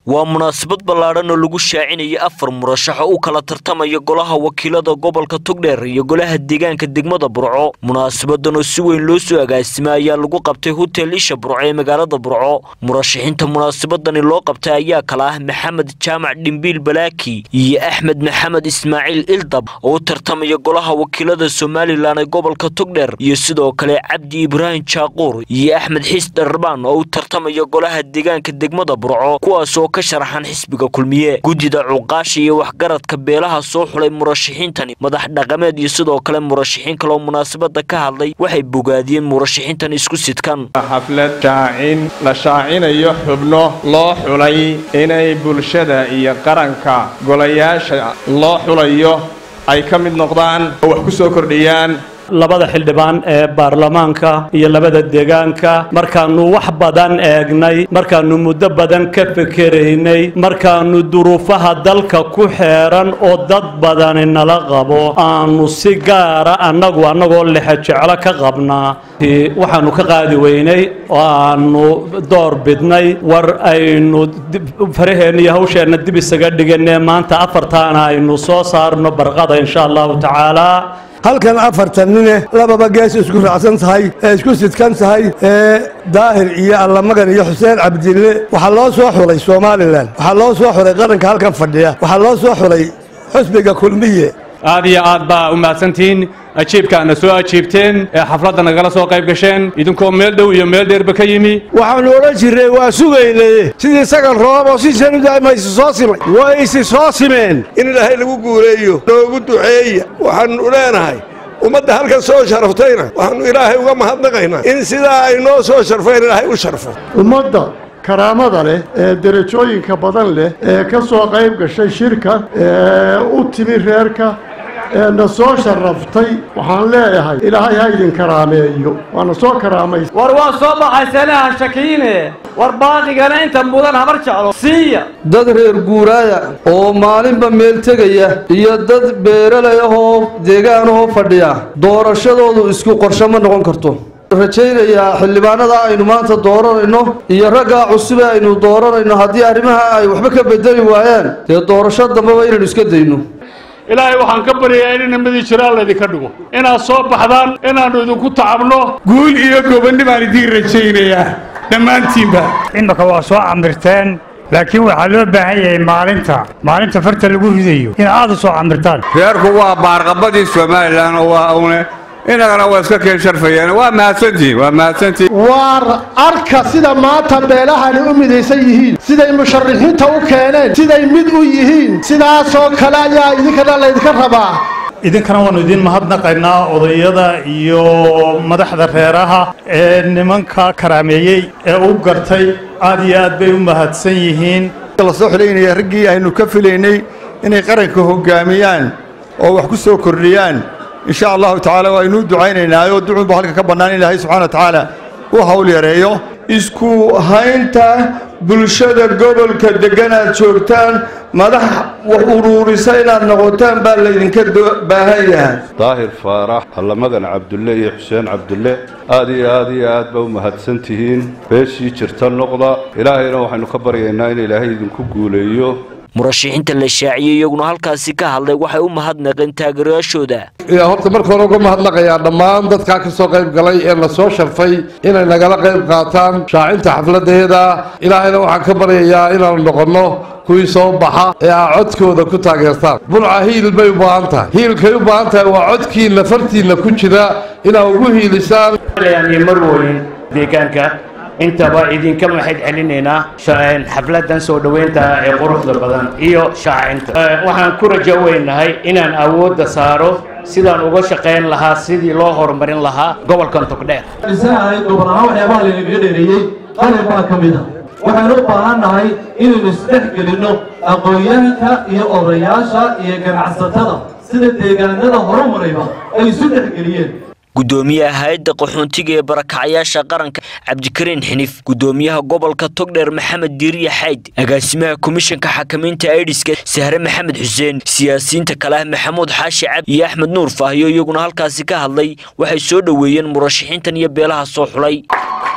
waa munaasabad ballaadhan oo lagu shaacinaya afar murashax oo u kala tartamaya golaha wakiilada gobolka togdheer iyo golaha deegaanka degmada burco munaasabadan oo si weyn loo soo agaasimay ayaa lagu qabtay hotel isha burco ee magaalada burco murashaxiinta munaasabadani loo qabtay ayaa kala ah maxamed jaamac dhimbiil balaaki iyo axmed maxamed ismaaciil ildab oo u tartamaya golaha wakiilada somalilan ee gobolka togdheer iyo sidoo kale cabdi ibraahim jaaquur iyo axmed xiis dharbaan oo u tartamaya golaha deegaanka degmada burco kuwaas oo ka sharaxan xisbiga kulmiye guddida cuqaasha iyo waxgaradka beelaha soo xulay murashaxiintani madax dhaqameed iyo sidoo kale murashaxiin kale oo munaasabada ka hadlay waxay bogaadiyeen murashaxiintan isku sidkan xaflad shaacin la shaacinayo xubno loo xulay inay bulshada iyo qaranka golayaasha loo xulayo ay ka mid noqdaan oo wax ku soo kordhiyaan labada xildhibaan ee baarlamaanka iyo labada deegaanka markaannu wax badan eegnay markaannu muddo badan ka fekeraynay markaannu duruufaha dalka ku xeeran oo dad badani nala qabo aanu si gaara annagu annagoo lexe jeclo ka qabnaa waxaannu ka qaadi weynay oo aanu door bidnay war aynu faraheenna iyo hawsheenna dib isaga dhiganee maanta afartaana aynu soo saarno barqada insha allahu tacaala halkan afartan nine lababa gees isku raacsan tahay ee isku sidkan tahay ee daahir iyo allamagan iyo xuseen cabdille waxaa loo soo xulay somalilan waxaa loo soo xulay qaranka halkan fadhiya waxaa loo soo xulay xusbiga kulmiye aad iyo aad baa u mahadsantihiin ajiibkaana soo ajiibteen ee xafladda nagala soo qayb gasheen idinkoo meel dhow iyo meel dheerba ka yimi waxaannu odhan jirnay waa sugaynaye sidii sagal roob oo si sanudaama isi soo simay way isi soo simeen in ilaahay lagu guuleeyo noogu duceeya waxaannu leenahay ummadda halkan soo sharaftayna waxaannu ilaahay uga mahadnaqaynaa in sidaa ay noo soo sharfeen ilaahay u sharfo ummadda karaamada leh ee derajooyinka badan leh ee ka soo qayb gashay shirka ee u timi reerka ee na soo sharaftay waxaan leeyahay ilaahay ha idin karaameeyo waana soo karaamaysa war waa soo baxaysane ha shakiine war baaqigana inta mudan habar jeclo siiya dad reer guuraaya oo maalinba meel tegaya iyo dad beeralay ahoo deegaanahoo fadhiya doorashadoodu isku qorsho ma noqon karto rajaynayaa xildhibaanada aynu maanta dooranayno iyo raggaa cusube aynu dooranayno haddii arrimaha ay waxba ka bedeli waayaan dee doorasho dambeba inaynu iska dayno ilaahay waxaan ka baryayaa in nimadii jiraan laydinka dhigo inaad soo baxdaan inaannu idinku tacabno guul iyo gobonni baan idiin rajaynayaa dhammaantiinba imika waa soo camirteen laakiin waxaa loo baahan yahay maalinta maalinta farta lagu ridayo in aad u soo camirtaan reerku waa baarqabadii somalilan oo waa une inagana waa iska keen sharfayeen waa mahadsantihin waa mahadsantihin waar arka sida maanta beelahani u midaysan yihiin siday musharaxiinta u keeneen siday mid u yihiin sidaasoo kale ayaa idinkana laydinka rabaa idinkana waannu idiin mahadnaqaynaa odayada iyo madaxda reeraha ee nimanka karaameeyey ee u gartay aad iyo aad bay u mahadsan yihiin la soo xilaynaya raggii aynu ka filaynay inay qaranka hoggaamiyaan oo wax ku soo kordhiyaan in sha allahu tacaala waynuu ducaynaynaayo ducunba halka ka bannaan in ilaahay subxana wa tacaala u hawl yareeyo isku haynta bulshada gobolka deggan aad joogtaan madax wax uruurisa inaad noqotaan baa laydinka baahan yahay daahir faarax allamagan cabdulle iyo xuseen cabdulle aad iyo aad iyo aad ba u mahadsan tihiin beeshii jirta noqda ilaahayna waxaynu ka baryaynaa in ilaahay idinku guuleeyo murashaxiinta la shaaciyey iyaguna halkaasi ka hadlay waxay u mahadnaqeen taageerayaashooda horta marka hore uga mahadnaqayaa dhammaan dadkaa ka soo qayb galay ee na soo sharfay inay nagala qayb qaataan shaacinta xafladeeda ilaahayna waxaan ka baryayaa inaanu noqonno kuwii soo baxa ee aa codkooda ku taageertaan burca hiil bay u baahan tahay hiilkay u baahan tahay waa codkiinna fartiinna ku jira inaa ugu hiilisaan marwoyin deegaanka intaba idinka maxayd celinaynaa xafladan soo dhoweynta ee quruxda badan iyo shaacinta waxaan ku rajo weynahay inaan awoodda saaro sidaan uga shaqayn lahaa sidii loo horumarin lahaa gobolkan togdheer dhisanahay gobol ahaan waxyaabaha laynaga dheereeyey qalin baa ka mid a waxaan u baahan nahay inaynu isdhex gelinno aqoon-yahanka iyo odayaasha iyo ganacsatada sida deegaanada horumarayba ay isu dhex geliyeen gudoomiyaha hay-adda qaxoontiga ee barakacayaasha qaranka cabdikariin xinif gudoomiyaha gobolka togdheer maxamed diiriya xayd agaasimaha komishanka xakamaynta aidiska sahre maxamed xuseen siyaasiyiinta kale ah maxamuud xaashi cabdi iyo axmed nuur faahiyo iyaguna halkaasi ka hadlay waxay soo dhoweeyeen murashaxiintan iyo beelaha soo xulay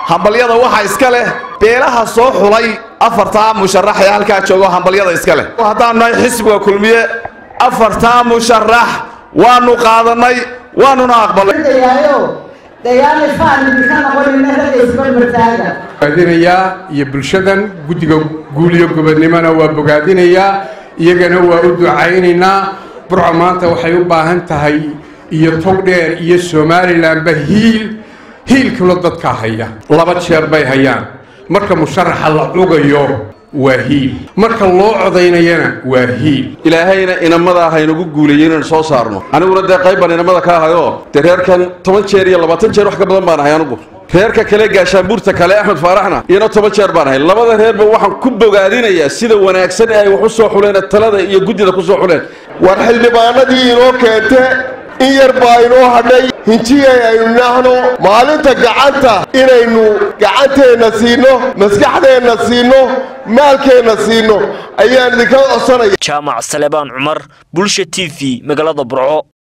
hambalyada waxaa iska leh beelaha soo xulay afartaa musharax ee halkaa joogo hambalyada iska leh haddaanu nahay xisbiga kulmiye afartaa musharax waanu qaadannay waanuna aqbalay bogaadinayaa iyo bulshadan guddiga guuliyo gobodnimona waa bogaadinayaa iyagana waa u ducaynaynaa burco maanta waxay u baahan tahay iyo tog dheer iyo somalilanba hiil hiilkuna dadkaa haya laba jeer bay hayaan marka musharaxa la cugayo waa hiil marka loo codaynayana waa hiil ilaahayna inamada haynagu guuleeyey inaynu soo saarno aniguna dee qayb baan inamada ka ahayoo dee reerkan toban jeer iyo labaatan jeer wax ka badan baan ahay anigu reerka kale gaashaanbuurta kale axmed faaraxna iyana toban jeer baan ahay labada reerba waxaan ku bogaadinayaa sida wanaagsan ee ay wax u soo xuleen talada iyo guddida ku soo xuleen war xildhibaanadii inoo keente in yar baa inoo hadhay hinjiyay aynu nahno maalinta gacanta inaynu gacanteenna siino maskaxdeenna siino maalkeenna siino ayaan idinka codsanaya jaamac salebaan cumar bulsha t v magaalada burco